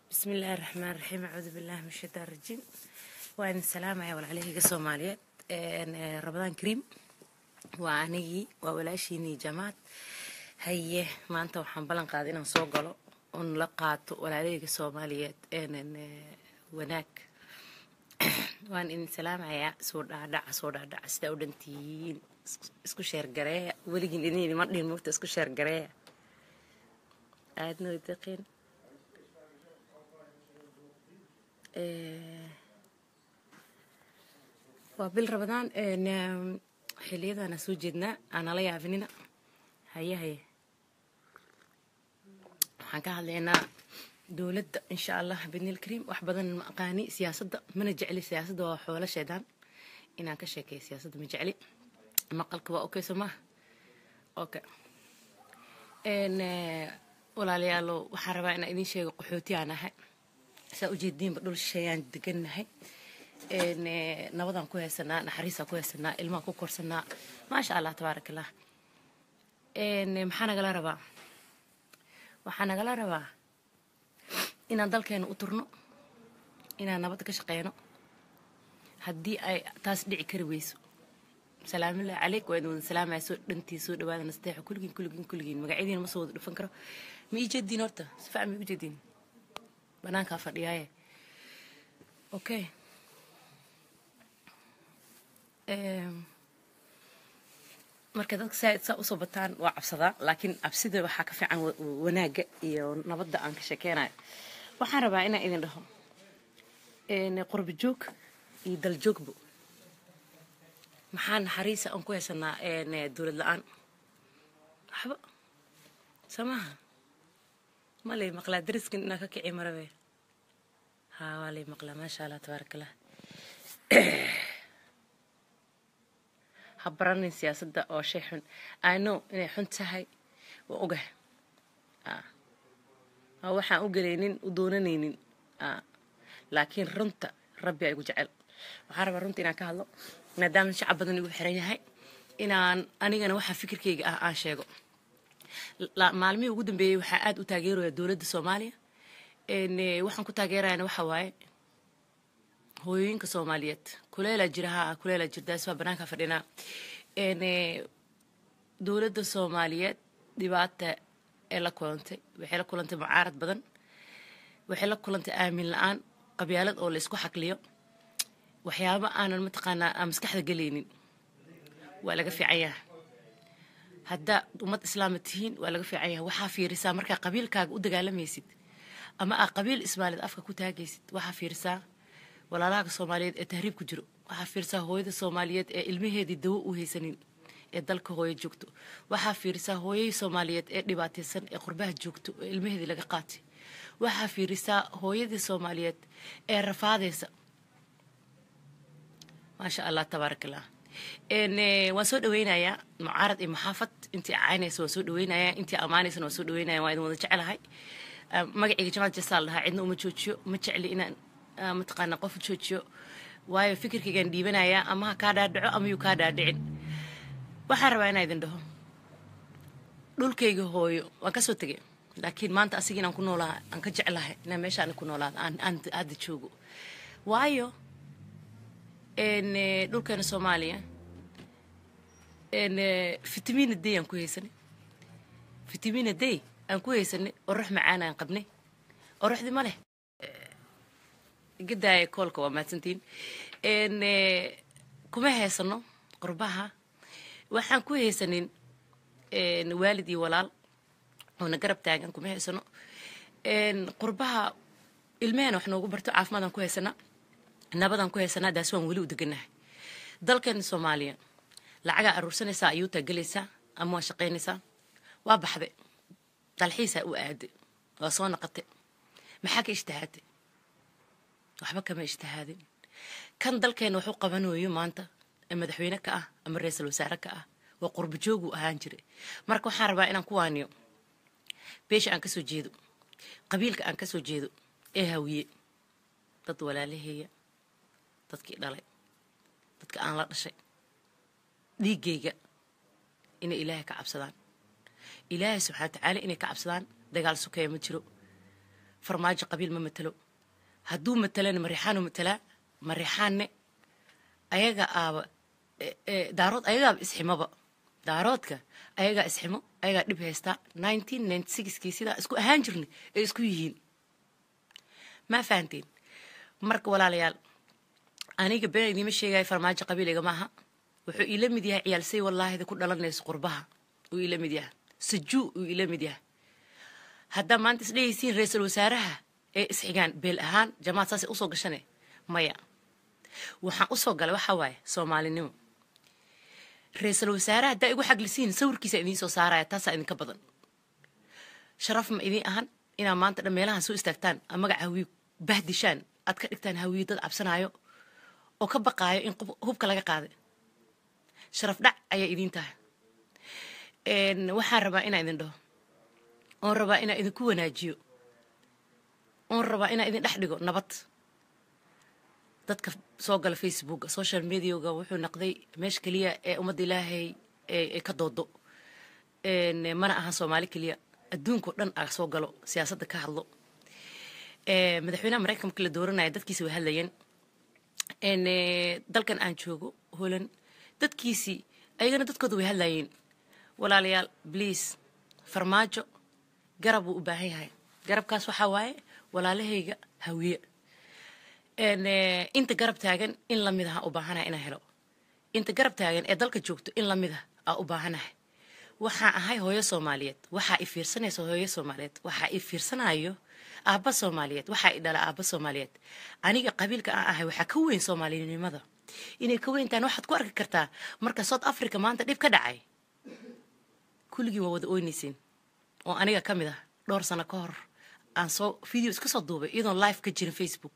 bismi illaahi raxmaan raxiim acuudu billahi min shaytaan rajiim waa idin salaamaya walaalahayga soomaaliyeed rabadaan kariim waa anigii waa walaashiinii jamaad haye maanta waxaan ballan qaaday inaan soo galo oon la qaato walaalahayga soomaaliyeed wanaag waan idin salaamayaa soo dhaadhaca soo dhaadhaca sidaa u dhantihiin isku sheergareeya weligiin idin idima dhihin mugta isku sheergareeya aadna way deqeen waa bil rabadaan xiliyadaana soo jeednaa aanala yaafinina haye haye waxaan ka hadlaynaa dowladda insha allah bidnil kariim wax badan ma aqaani siyaasadda mana jecli siyaasadda waa xoolo sheedaan inaan ka sheekeeyo siyaasadda ma jecli maqalka waa okay soo maha okay walaalayaalo waxaan rabaa inaan idiin sheego qaxooti aan ahay saa ujeediinba dhul shisheeyaan degannahay nabadaan ku haysanaa naxariisaan ku haysanaa ilmaan ku korsanaa maasha allah tabaarak allah maxaa nagala rabaa waxaa nagala rabaa inaan dalkeena u turno inaan nabadda ka shaqeyno haddii ay taas dhici kari weyso salaamillahi caleyk waa idin wada salaamaya soo dhantii soo dhawaada nasteexo kulligiin kulligiin kulligiin magacyadiina ma soo wada dhufan karo ma ii jeediin horta si fiican ma igu jeediin banaankaa fadhiyaaye okay marka dadka saaid saa usoo bataan waa cabsadaa laakiin cabsida waxaa ka fiican wanaagga iyo nabadda aan ka sheekeynayo waxaan rabaa inaan idin dhaho qurba joog iyo daljoogbo maxaa naxariisa aan ku haysanaa dowlad la-aan waxba soo maha ma lay maqlaa dariskan inaa ka kici marabe haa waa lay maqlaa maasha allah tabaarak allah ha baranin siyaasadda oo shay xun i know inay xun tahay waa ogah waa waxaan u gelaynin u doonanaynin laakiin runta rabbi a igu jecel waxaan rabaa runta inaan ka hadlo maadaama shacab badan igu xiran yahay inaan anigana waxaa fikirkayga ah aan sheego maalmihii ugu dambeeyey waxaa aad u taageeraya dowladda soomaaliya waxaan ku taageerayana waxa waaye hooyooyinka soomaaliyeed kuleelaa jira ha kuleelaa jirdaas waa banaanka fadhinaa dowladda soomaaliyeed dhibaata ee la kulantay waxay la kulantay mucaarad badan waxay la kulantay aamin la-aan qabyaalad oo la isku xaqliyo waxyaaba aanan mataqaanaa aan maskaxda gelaynin waa laga fiican yahay haddaa ummad islaama tihiin waa laga fiican yahay waxaa fiirisaa markaa qabiilkaaga u dagaalamaysid ama aa qabiil ismaaliyeed afka ku taagaysid waxaa fiirisaa walaalahaga soomaaliyeed ee tahriib ku jiro waxaa fiirisaa hooyada soomaaliyeed ee ilmaheedii dawo u haysanin ee dalka hooyo joogto waxaa fiirisaa hooyadii soomaaliyeed ee dhibaataysan ee qurbaha joogto ee ilmaheedii laga qaatay waxaa fiirisaa hooyadii soomaaliyeed ee rafaadaysa maasha allah tabaarak allah waan soo dhaweynayaa mucaarad iyo maxaafad intii caynaysa waan soo dhaweynayaa intii ammaanaysana waan soo dhaweynaya waan idin wada jecelahay magacayga jamaal jasaal dhahaa cidna uma joojiyo ma jecli inaan mataqaana qof joojiyo waayo fikirkaygaan dhiibanayaa ama ha kaa dhaadhaco ama yuu kaa dhaadhicin waxaan rabaa inaa idin dhaho dhulkayga hooyo waan kasoo tegay laakiin maanta asiga inaan ku noolaa aan ka jeclahay inaan meeshaan ku noolaado aan hadda joogo waayo dhulkeena soomaaliya fitamina day aan ku haysanay fitamina day aan ku haysanay orux macaan aan qabnay oruxdii ma leh gadaaya koolka waa mahadsantiin kuma haysano qurbaha waxaan ku haysanin waalid iyo walaal oona garab taagan kuma haysano qurbaha ilmehena wax noogu barto caafimaadaan ku haysanaa nabadaan ku haysanaa daas waan weli u deganahay dalkeena soomaaliya lacagaa aruursanaysaa ayuutaa gelaysaa ama waa shaqaynaysaa waa baxday dalxiisaa u aaday waa soo naqatay maxaa ka ijtihaaday waxba kama ijtihaadin kan dalkeena waxu qabanayo maanta ee madaxweyne ka ah ama ra-iisul wasaare ka ah waa qurba jooguu ahaan jiray marka waxaan rabaa inaan ku waaniyo beesha aan kasoo jeedo qabiilka aan kasoo jeedo ee hawiye dad walaalaheeya dadkii dhalay dadka aan la dhashay dhiiggayga inay ilaahay ka cabsadaan ilaahay subxana watacaala inay ka cabsadaan dagaal sokeeya ma jiro farmaajo qabiil ma matelo hadduu matelana mariixaanu matelaa mariixaanne ayaga aaba daarood ayagaaba isximoba daaroodka ayagaa isximo ayagaa dhib haystaa nineteen ninety sixkii sidaa isku ahaan jirnay ay isku yihiin maa fahanteen marka walaalayaal aniga been idiima sheegaya farmaajo qabiiliga maaha wuxuu iila mid yahay ciyaalsay wallaahida ku dhalanayso qurbaha uu iila mid yahay sajuu uu iila mid yahay haddaa maanta isdhehaysiin ra-iisul wasaaraha ee isxigaan beel ahaan jamaad saasay usoo gashane maya waxaan usoo galay waxaa waaye soomaalinimo ra-iisul wasaaraha haddaa igu xaglisiin sawirkiisa idiin soo saaraya taasaa idinka badan sharaf ma idiin ahan inaa maanta dhan meelahan soo istaagtaan a magaca hawiye bahdishaan aad ka dhigtaan hawiye dad cabsanaayo oo ka baqaayo in hubka laga qaaday sharaf dhac ayaa idiin tahay waxaan rabaa inaa idin dhaho oon rabaa inaa idinku wanaajiyo oon rabaa inaa idin dhex dhigo nabad dadka soo gala facebooka social mediaga wuxuu naqday meesha keliya ee ummadda ilaahay ee ka doodo mana ahan soomaali keliya adduunkao dhan a soo galo siyaasadda ka hadlo madaxweynaha maraykanka markii la dooranaya dadkiisi way hadlayeen dalkan aan joogo holan dadkiisii ayagana dadkooda way hadlayeen walaalayaal bliase farmaajo garab wuu u baahan yahay garabkaas waxaa waaye walaalahayga hawiye inta garab taagan in lamid aha u baahanaha inaan helo inta garab taagan ee dalka joogto in lamid ah aa u baahanahay waxaa ahay hooyo soomaaliyeed waxaa i fiirsanaysa hooyo soomaaliyeed waxaa i fiirsanayo aabba soomaaliyeed waxaa i dhala aabba soomaaliyeed aniga qabiilka aan ahay waxaa ka weyn soomaalinimada inay ka weyntaan waxaad ku arki kartaa marka south africa maanta dhib ka dhacay kulligii waa wada oynaysiin oo aniga ka mid ah dhowr sano ka hor aan soo video iska soo duubay iyadoon live ka jirin facebook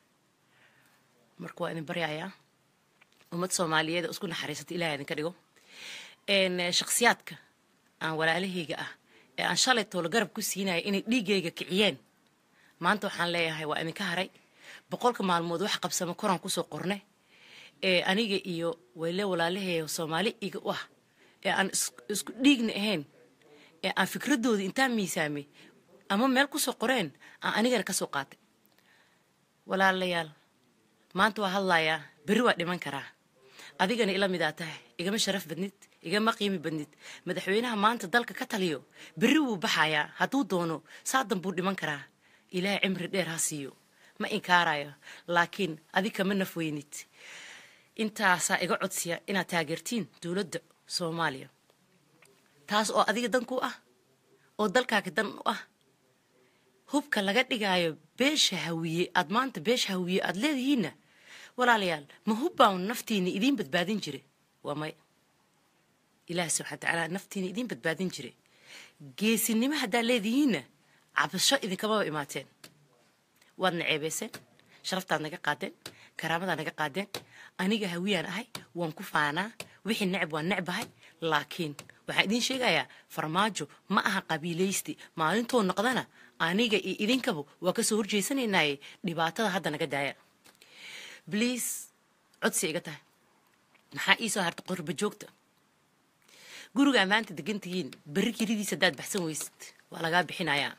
marka waa idin baryayaa ummad soomaaliyeed oo isku naxariisata ilahay idinka dhigo shakhsiyaadka aan walaalahayga ah ee aan shalay toolo garab ku siinaya inay dhiiggayga kiciyeen maanta waxaan leeyahay waa idinka haray boqolka maalmood wax qabsamo koraan kusoo qorne ee aniga iyo wayle walaalaheeya soomaali iga u ah ee aan isku dhiigna ahayn ee aan fikradooda intaan miisaamay ama meel kusoo qoreen aan anigana ka soo qaatay walaalayaal maanta waa hadlayaa berri waa dhiman karaa adigana ila midaa tahay igama sharaf badnid igama qiimi badnid madaxweynaha maanta dalka ka taliyo berri wuu baxayaa hadduu doono saadan buu dhiman karaa ilaahay cimri dheer ha siiyo ma inkaarayo laakiin adig kama nafweynid intaasaa iga codsiya inaad taageertiin dowladda soomaaliya taas oo adiga dan ku ah oo dalkaaga dan u ah hubka laga dhigaayo beesha hawiye aad maanta beesha hawiye aad leedihiinna walaalayaal ma hubbaan naftiina idiin badbaadin jire waa may ilaahi subxana watacaala naftiina idiin badbaadin jire geesinimo haddaa leedihiinna cabasho idinkamaba imaateen waadna ceebayseen sharaftaad naga qaadeen karaamadaa naga qaadeen aniga hawiyaan ahay waan ku faanaa wixii necab waan necbahay laakiin waxaan idiin sheegayaa farmaajo ma aha qabiilaysti maalintoo noqdana aniga iyo idinkaba waa kasoo horjeysanaynaaye dhibaatada hadda naga daaya bliis codsi iga tahay maxaa iisoo harta qorba joogta gurigaa maanta degantihiin berri kiridiis haddaad baxsan weysid waa lagaa bixinayaa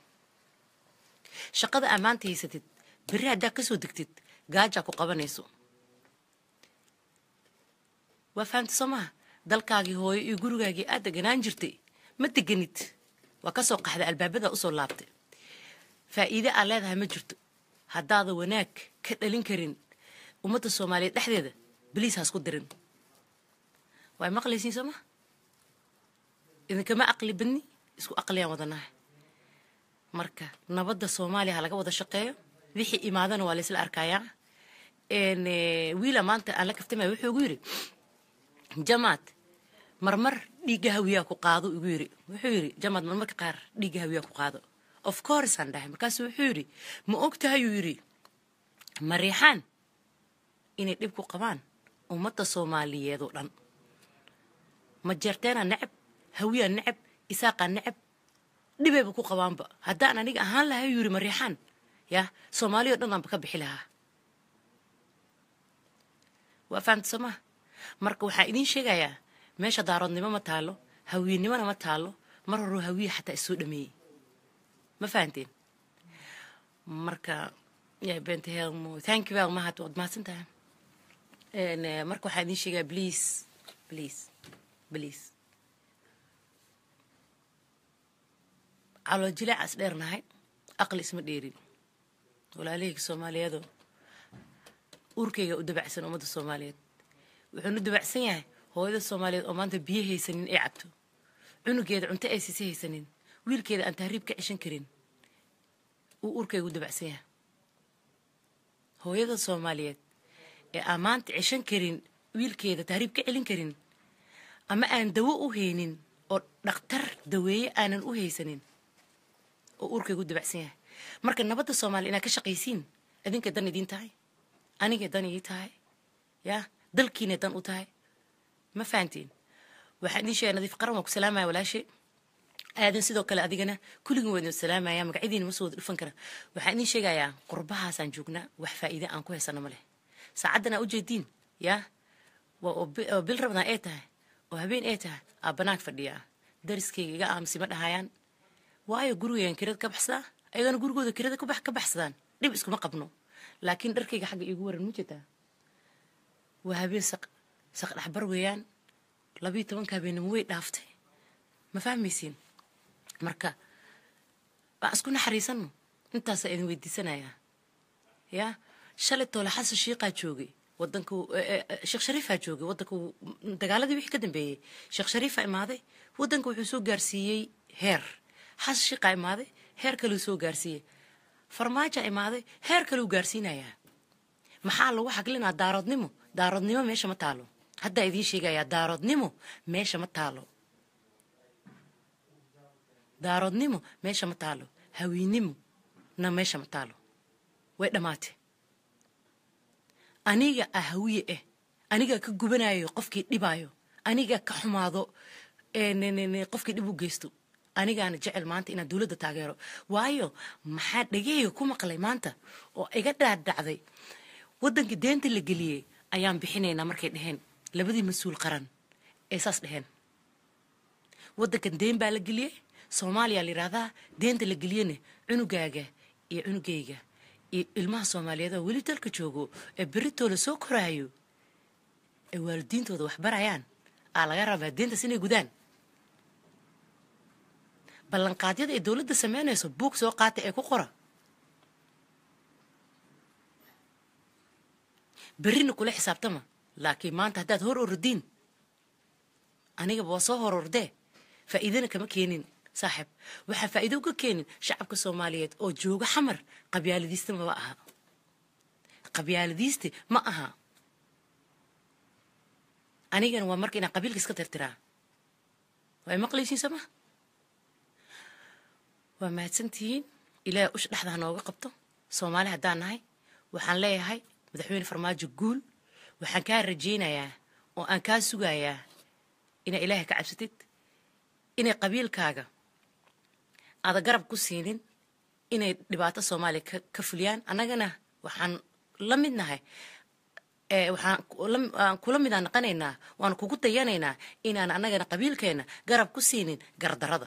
shaqada aa maanta haysatid berri haddaad kasoo degtid gaajaa ku qabanayso waa fahamta soo maha dalkaagii hooyo iyo gurigaagii aad deganaan jirtay ma deganid waa kasoo qaxda albaabada usoo laabtay faa'iide aad leedahay ma jirto haddaada wanaag ka dhalin karin ummadda soomaaliyeed dhexdeeda baliis haasku dirin waay maqlaysiin soo maha idinkama aqli badni isku aqliyaan wadanahay marka nabadda soomaaliya ha laga wada shaqeeyo wixii imaadana waa laysla arkayaa wiila maanta aan la kaftamaya wuxuu igu yidhi jamaad marmar dhiigga hawiyaa ku qaado igu yidhi wuxuu yidhi jamaad marmarka qaar dhiigga hawiyaa ku qaado of course aan dhahay markaasu wuxuu yidhi ma ogtahayuu yidhi mariixaan inay dhib ku qabaan ummadda soomaaliyeed oo dhan ma jeerteenaa necab hawiyaa necab isaaqaa necab dhibayba ku qabaanba haddaan aniga ahaan lahay yuu yidhi mariixaan yaa soomaaliya o dhan aanba ka bixi lahaa waa fahamta soo maha marka waxaan idiin sheegayaa meesha daaroodnimo ma taalo hawiyenimona ma taalo mar horuu hawiye xataa isoo dhameeyey ma fahanteen marka yaa beenta helmo thank you very much waad mahadsan tahay En, eh, marka waxaan idiin sheegaa please please please calool jileecas dheernahay aqli isma dheerin walaalahayga soomaaliyeedo uurkayga u dabacsan ummadda soomaaliyeed wuxuuna u dabacsan yahay hooyada soomaaliyeed oo maanta biyo haysanin ay cabto cunugeeda cunto ay siisi haysanin wiilkeeda aan tahriib ka ceshan karin uu uurkayga u dabacsan yahay hooyada soomaaliyeed ee aan maanta ceshan karin wiilkeeda tahriib ka celin karin ama aan dawo u haynin oo dhakhtar daweeye aanan u haysanin oo uurkaygu dabacsan yahay marka nabadda soomaaliya inaad ka shaqaysiin adinka dan idiin tahay aniga dan ii tahay ya dalkiina dan u tahay ma fahantiin waxaan idiin sheegay nadiif qaran waan ku salaamaya walaashe aadan sidoo kale adigana kulligin waa idin salaamaya magacyadiina ma soo wada dhufan kara waxaan idiin sheegayaa qurbahaasaan joognaa wax faa'iide aan ku haysano ma leh saacaddan aa ujeediin ya waa oo bi- oo bil rabnaa ee tahay oo habeen ee tahay aa banaag fadhiya dariskayga iga aamusi ma dhahayaan waayo gurigaygan kirada ka baxsadaa ayagana gurigooda kirada ka bax- ka baxsadaan dhib iskuma qabno laakiin dharkayga xagga iigu waran ma jirtaa waa habeen saq saq dhexbar weeyaan labiyo tobanka habeenimo way dhaaftay ma fahmaysiin marka waan isku naxariisanno intaasaa idin weydiisanayaa ya shalay toole xasan shiiqaa joogay wadanku sheekh shariifaa joogay wadanku dagaaladii wixii ka dambeeyey sheekh shariifaa imaaday wadanka wuxuu soo gaarsiiyey heer xasan shiiqaa imaaday heer kaleu soo gaarsiiyey farmaajaa imaaday heer kaleu gaarsiinayaa maxaa lagu xaglinaa daaroodnimo daaroodnimo meesha ma taalo haddaa idiin sheegayaa daaroodnimo meesha ma taalo daaroodnimo meesha ma taalo hawiinimo na meesha ma taalo way dhammaatay aniga ah hawiye eh aniga ka gubanayo qofkii dhibaayo aniga ka xumaado ee ne- ne- ne- qofkii dhib u geysto anigaana jecel maanta inaan dowladda taageero waayo maxaa dhegahayga ku maqlay maanta oo iga dhaadhacday waddankii deenta la geliyey ayaan bixinaynaa markay dheheen labadii mas-uul qaran ee saas dheheen waddankan deen baa la geliyey soomaaliya la yidhaahdaa deenta la geliyene cunugaaga iyo cunugayga iyo ilmaha soomaaliyeed oo weli dalka joogo ee beritooda soo koraayo ee waalidiintooda wax barayaan aa laga rabaa deentaas inay gudaan ballanqaadyada ay dowladda sameynayso buug soo qaata ee ku qora berrina kula xisaabtama laakiin maanta haddaad hor ordiin anigaba waa soo hor ordee faa'iidana kama keenin saaxib waxaa faa'iido uga keenin shacabka soomaaliyeed oo jooga xamar qabyaaladiista maba aha qabyaaladiiste ma aha anigana waa marka inaan qabiilka iska tirtiraa way maqlaysiin soo ma waa mahadsantihiin ilaahay usha dhexda ha nooga qabto soomaali haddaan nahay waxaan leeyahay madaxweyne farmaajo guul waxaan kaa rajaynayaa oo aan kaa sugayaa inaa ilaahay ka cabsatid inay qabiilkaaga aada garab ku siinin inay dhibaato soomaaliya ka, ka fuliyaan annagana waxaan la mid nahay ee waxaan ku- la- aan kula midaan naqanaynaa waan kugu dayanaynaa inaan annagana qabiilkeena garab ku siinin gardarada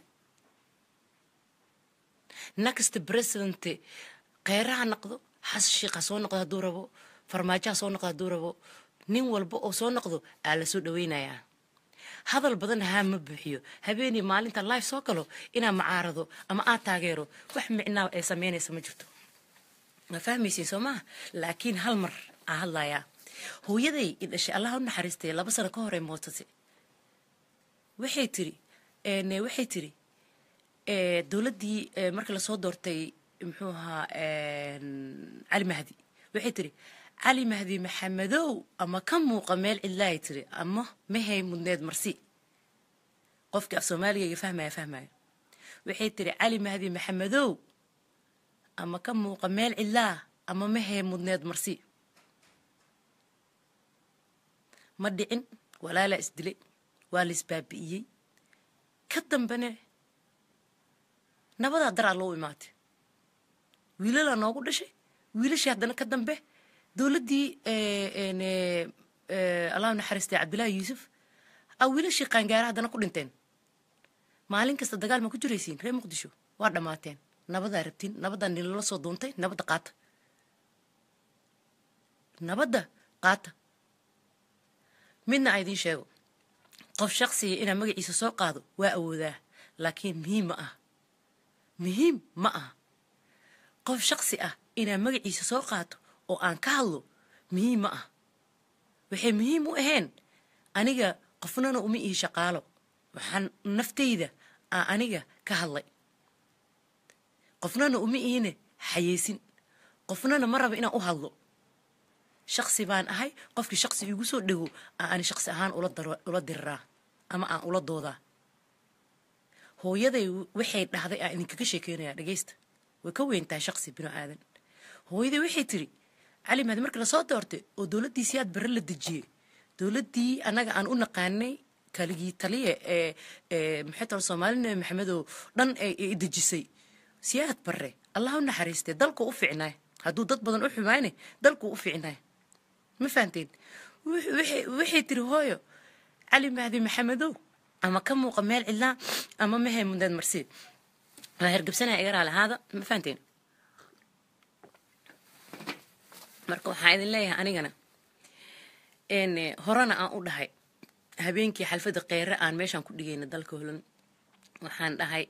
next president kheyraha noqdo xasan shiikh ha soo noqdo hadduu rabo farmaajo ha soo noqdo hadduu rabo nin walba oo soo noqdo aa la soo dhaweynayaa hadal badan haa ma buuxiyo habeenii maalinta life soo galo inaa macaarado ama aad taageero wax micnaa ay sameynaysa ma jirto ma fahmaysiin soo maaha laakiin hal mar aa hadlayaa hooyaday i dhashay allah u naxariistay laba sano ka hor ay mootatay waxay tiri een, waxay tiri ee, dowladdii ee, markii lasoo doortay muxuu ahaa een, cali mahdi waxay tiri cali mahdi maxamedow ama ka muuqa meel cidlaay tiri ama mahay mudneed marsi qofkii af soomaaligayga fahmaya fahmaya waxay tiri cali mahdi maxamedow ama ka muuqa meel cidlaa ama mahay mudneed marsi ma dhicin walaalaa isdilay waa la isbaabi'iyey ka dambene nabadaa daraa loo imaatay wiilalaa noogu dhashay wiilashii haddana ka dambe dowladdii allahu naxariistay cabdillaahi yuusuf a wiilashii qaangaara haddana ku dhinteen maalin kasta dagaal ma ku jiraysiin reer muqdisho waa dhammaateen nabadaa rabtiin nabaddaa nilala soo duuntay nabadda qaata nabadda qaata midna a idiin sheego qof shaqsiga inaa magaciisa soo qaado waa awoodaa laakiin muhiim ma aha muhiim ma aha qof shaqsi ah inaa magaciisa soo qaato oo aan ka hadlo muhiim ma ah waxay muhiim u ahayn aniga qofnana uma ihi shaqaalo waxaan naftayda aan aniga ka hadlay qofnana uma ihine xayeysin qofnana ma raba inaan u hadlo shaqsi baan ahay qofkii shaqsi igu soo dhego aan ani shaqsi ahaan ula diriraa ama aan ula doodaa hooyaday waxay dhahday aan idinkaga sheekeynayaa dhegeysta way ka weyn tahay shaqsi binu aadan hooyaday waxay tiri cali mahdi markii lasoo doortay oo dowladdiisii aad barre la dejiyey dowladdii annaga aan u naqaanay kaligii taliya ee maxay tala soomaali nabi maxamedow dhan ay dejisay siyaad barre allah u naxariistay dalku u ficnaay hadduu dad badan u xumaane dalku u ficnaay ma fahanteen waxay tiri hooyo cali mahdi maxamedow ama ka muuqa meel cidlaa ama mahe mundaad marsi waa hergabsanaya igaraa lahaada ma fahanteen marka waxaan idin leeyahay anigana horena aan u dhahay habeenkii xalfadda kheyre aan meeshaan ku dhigayna dalka holan waxaan dhahay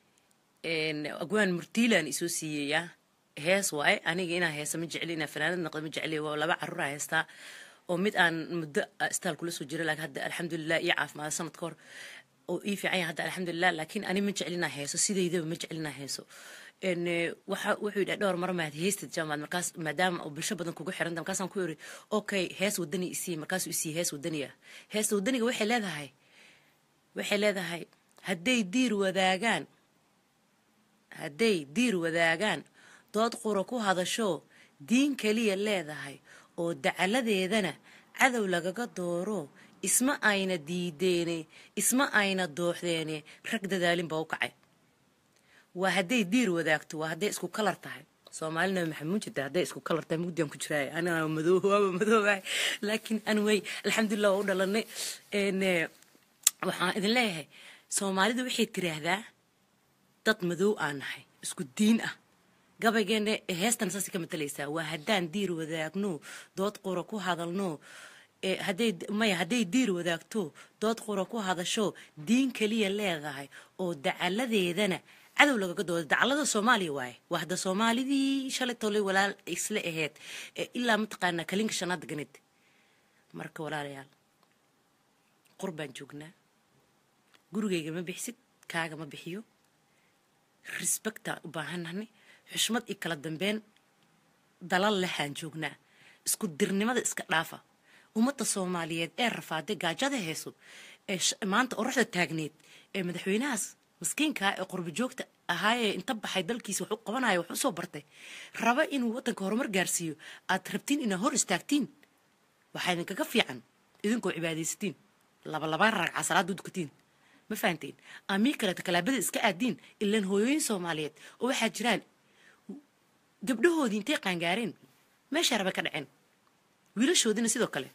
agwaan murtiilaan isoo siiyeyaa hees waaye aniga inaa heesa ma jecli inaa fanaanad noqda ma jecli waa laba caruuraa heestaa oo mid aan muddo istaal kula soo jira laakiin hadda alxamdulilah iyo caafimaada sanad ka hor oo ii fiican yahay hadda alxamdulilah laakiin ani ma jeclinaa heeso sidaydaba ma jeclinaa heeso waxa wuxuu yidhaha dhowr mar maad heystad jaamaad markaas maadaama oo bulsho badan kugu xiranta markaasaan ku iri okay hees wadani isii markaasuu isii hees wadaniya heesta wadaniga waxay leedahay waxay leedahay hadday diir wadaagaan hadday diir wadaagaan dood qura ku hadasho diin keliya leedahay oo dacaladeedana cadow lagaga dooro isma ayna diideene isma ayna dooxdeene rag dadaalin baa u kacay waa hadday diir wadaagto waa hadday isku kalar tahay soomaali nabi maxamed jirta hadday isku kalar tahay mugdiaan ku jiraay aniga madoo waaba madoobahay laakiin anway alxamdulilah waa u dhalanay waxaan idin leeyahay soomaalidu waxay tiraahdaa dad madow aan nahay isku diin ah gabaygeena heestan saasay ka matalaysaa waa haddaan diir wadaagno dood qura ku hadalno hadday maya hadday diir wadaagto dood qura ku hadasho diin keliya leedahay oo dacaladeedana cadow lagaga dooda dacalada soomaaliya waaye waa hadda soomaalidii shalay tolay walaal isla aheyd ilaa mataqaanaa kalinka shanaad ganid marka walaalayaal qur baan joognaa gurigayga ma bixisid kaaga ma bixiyo respectaan u baahannahnay xushmad iyo kala dambeyn dalal lehaan joognaa isku dirnimada iska dhaafa ummadda soomaaliyeed ee rafaaday gaajada heeso ee maanta oraxda taagneed ee madaxweynahaas maskiinkaa ee qurbi joogta ahaayee inta baxay dalkiisa wax u qabanaya wax u soo bartay raba inuu waddanka horumar gaarsiiyo aad rabtiin inaad hor istaagtiin waxaa idinkaga fiican idinkoo cibaadaysatiin labalabaan ragca salaada u dukatiin ma fahanteen amii kaleeta kalaabada iska aadiin ilaan hooyooyin soomaaliyeed oo waxaa jiraan gabdhahoodii intay qaangaareen meeshaa raba ka dhaceen wiilashoodina sidoo kale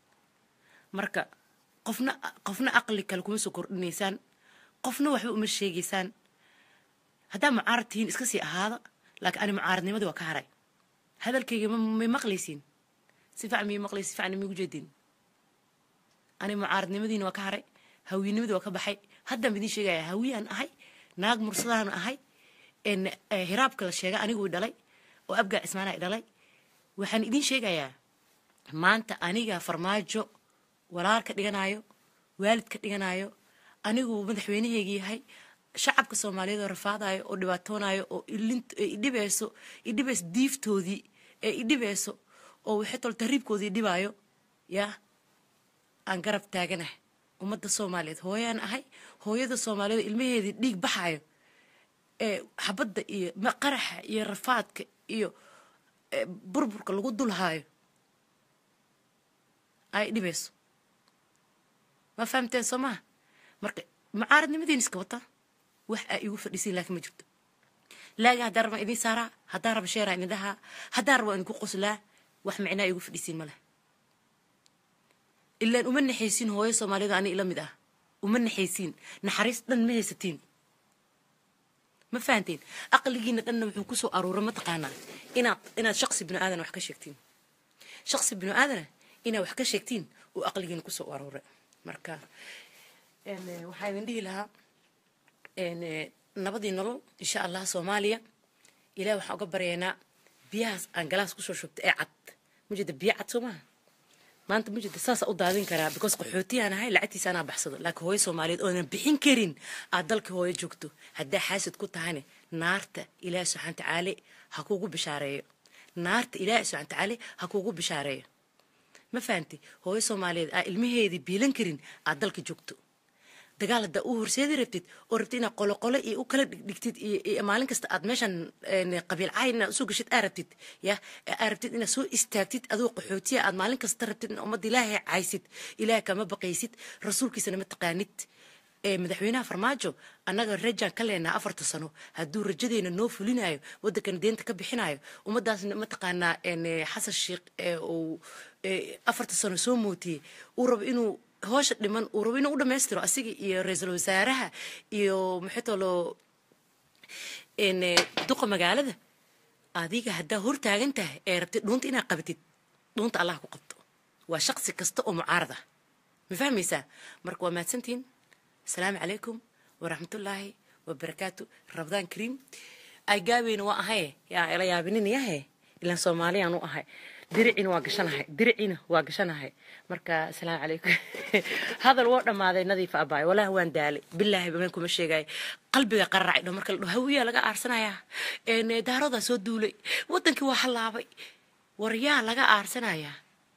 marka qofna qofna aqli kale kuma soo kordhinaysaan qofna waxba uma sheegaysaan haddaa mucaarad tihiin iska sii ahaada laakiin ani mucaaradnimadii waa ka haray hadalkayga may maqlaysiin si fiican miyay maqlaysi si fiican miigu jeediin ani mucaaradnimadiina waa ka haray hawiyenimadii waa ka baxay haddaan idiin sheegaya hawiyaan ahay naag mursadaan ahay hiraabka la sheega aniguu dhalay oo abgaa cismaana i dhalay waxaan idiin sheegayaa maanta aniga farmaajo walaal ka dhiganayo waalid ka dhiganayo aniguu madaxweynaheyga yahay shacabka soomaaliyeed oo rafaadayo oo dhibaatoonayo oo idhibeyso idhibeyso diiftoodii ee idhibeyso oo waxay tol tahriibkoodii dhibaayo yaa aan garab taaganahay ummadda soomaaliyeed hooyaan ahay hooyada soomaaliyeed ilmaheedii dhiig baxayo ee xabadda iyo qaraxa iyo rafaadka iyo burburka lagu dulhaayo ay dhibayso ma fahamteen soo maha marka mucaaradnimadiin iska wata wax aa igu fadhiisiin laakiin ma jirto laagi haddaan rabaa idiin saaraa haddaan raba sheeraa idin dhahaa haddaan raba idinku qoslaa wax micnaa igu fadhiisiin ma leh ilaan uma naxaysiin hooyo soomaaliyada ani ila mid ah uma naxaysiin naxariis dhan ma haysatiin ma ma fahanteen aqligiina dhanna wuxuu kusoo aruuray mataqaanaa inaad inaad shaqsi binu aadan wax ka sheegtiin shaqsi binu aadana inaad wax ka sheegtiin uu aqligiina kusoo aruuray marka waxaa idin dhihi lahaa nabadii nolol insha allah soomaaliya ilaah waxaan uga baryaynaa biyahaas aan galaas kusoo shubta ee cad mujeda biyo cad soo maaha maanta mujeda saasa u daadin karaa because qaxootiyaan ahay lacagtiisa anaa baxsado laakiin hooyo soomaaliyeed oonan bixin karin aad dalka hooyo joogto haddaa xaasid ku tahane naarta ilaahi subxaan tacaale ha kugu bishaareeyo naarta ilaahi subxaan tacaale ha kugu bishaareeyo ma fahanti hooyo soomaaliyeed aa ilmaheedii biilan karin aad dalka joogto dagaal haddaa u horseedi rabtid oo rabtid inaad qoloqolo iyo u kala dhigtid iyo maalin kasta aad meeshan qabiil cayn inaad usoo gashid aa rabtid ya aa rabtid inaad soo istaagtid adoo qaxootiya aad maalin kasta rabtid in ummadda ilaahay caysid ilaah kama baqaysid rasuulkiisana ma taqaanid madaxweynaha farmaajo annaga rajaan ka leenaha afarta sano hadduu rajadeena noo fulinayo waddankana deenta ka bixinayo ummadaasna mataqaanaa xasan sheikh uu afarta sano soo mootiyey uu rabo inuu hoosha dhiman uu rabo inuu u dhammaystiro asiga iyo ra-iisul wasaaraha iyo maxay tolo duqa magaalada adiga haddaa hor taagan tahay ee rabtid dhuunta inaad qabatid dhuunta allah ku qabto waa shaqsi kasta oo mucaarad ah ma fahmaysaa marka waa mahadsantihiin asalaamu calaykum waraxmatullaahi wabarakaatu rabdaan kariim ay gaabeyna waa ahaye yaa ila yaabinin yahe ilaan soomaaliyaan u ahay diricina waa gashanahay diricina waa gashanahay marka asalaamu calaykum hadal woo dhammaaday nadiifa abaay walaahi waan daalay bilaahi bameen kuma sheegaayo qalbiga qararacay dho marka la dho hawiyaa laga aarsanayaa daarodaa soo duulay waddankii waa hallaabay war yaa laga aarsanayaa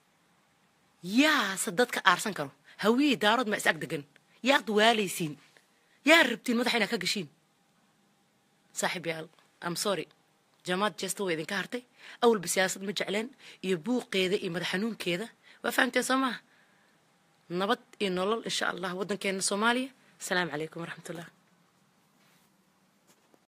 yaase dadka aarsan karo hawiyey daarood ma is ag degan yaad waalaysiin yaa rabtiin madaxa inaad ka gashiin saaxiib yaal am sorry jamaad jesta way idinka hartay awalba siyaasad ma jecleen iyo buuqeeda iyo madax xanuunkeeda waa fahamteen soo maha nabad iyo nolol insha allah waddankeena soomaaliya asalaamu calaykum waraxmatullah